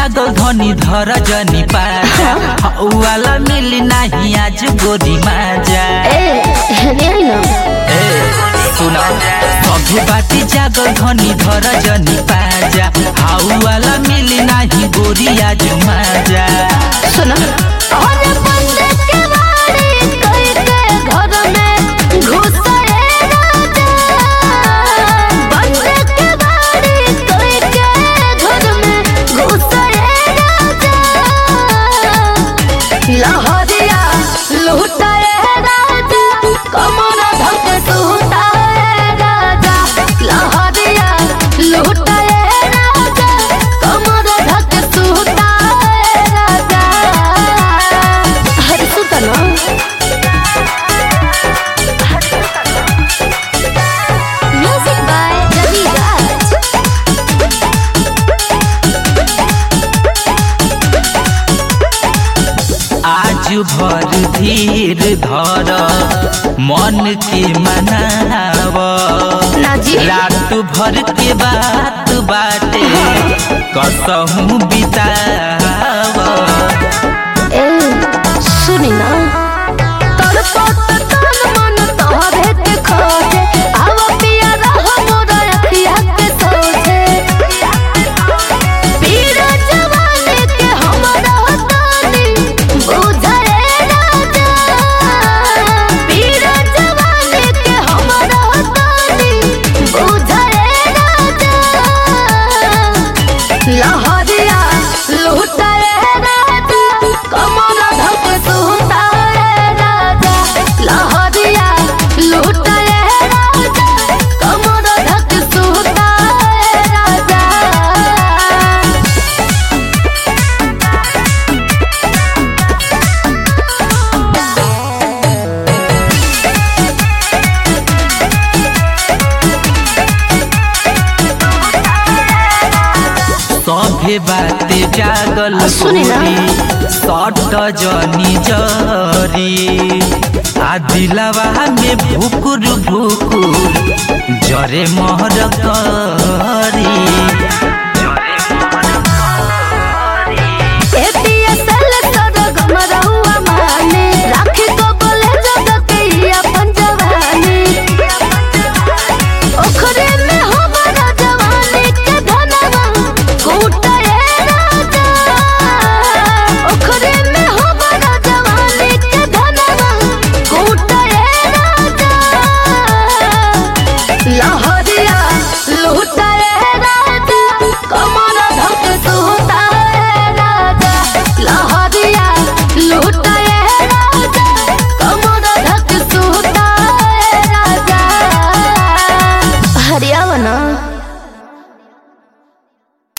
जागल धनी धर जनी पाजा हौवाला मिली नाही आज गोरी माजा ए हेने आई ना ए सुन सभे बाटी जागल धनी धर जनी पाजा हौवाला मिली नाही गोरी आज माजा सुनो और बंदे के बारी कई के घर में घुसरे राजा बंदे के बारी कई के घर में घुसरे राजा लहरिया लुटाए राजा कमर धक सुताए राजा लहरिया लुटाए राजा कमर धक सुताए राजा हर सुतलो म्यूजिक बाय रवि राज आज भर धीर धर मन के मनाव ना जी रात भर के बात बाटे कसहू बिताव ए सुनी ना तड़पत तन मन तोहरे के खोजे आव पिया रह मोर अखिया के सोझे पीर जवानी के हमरा तानी बुझे राजा पीर जवानी के हमरा तानी बुझे राजा लहरिया लुटाए राजा कमर धक सुताए राजा लहरिया लुटाए राजा कमर धक सुताए राजा सभे बाते जागल सुनी ना। गोरी सट जनी जरी आ दिलवा में भुकुर भुकुर जरे मोहर करी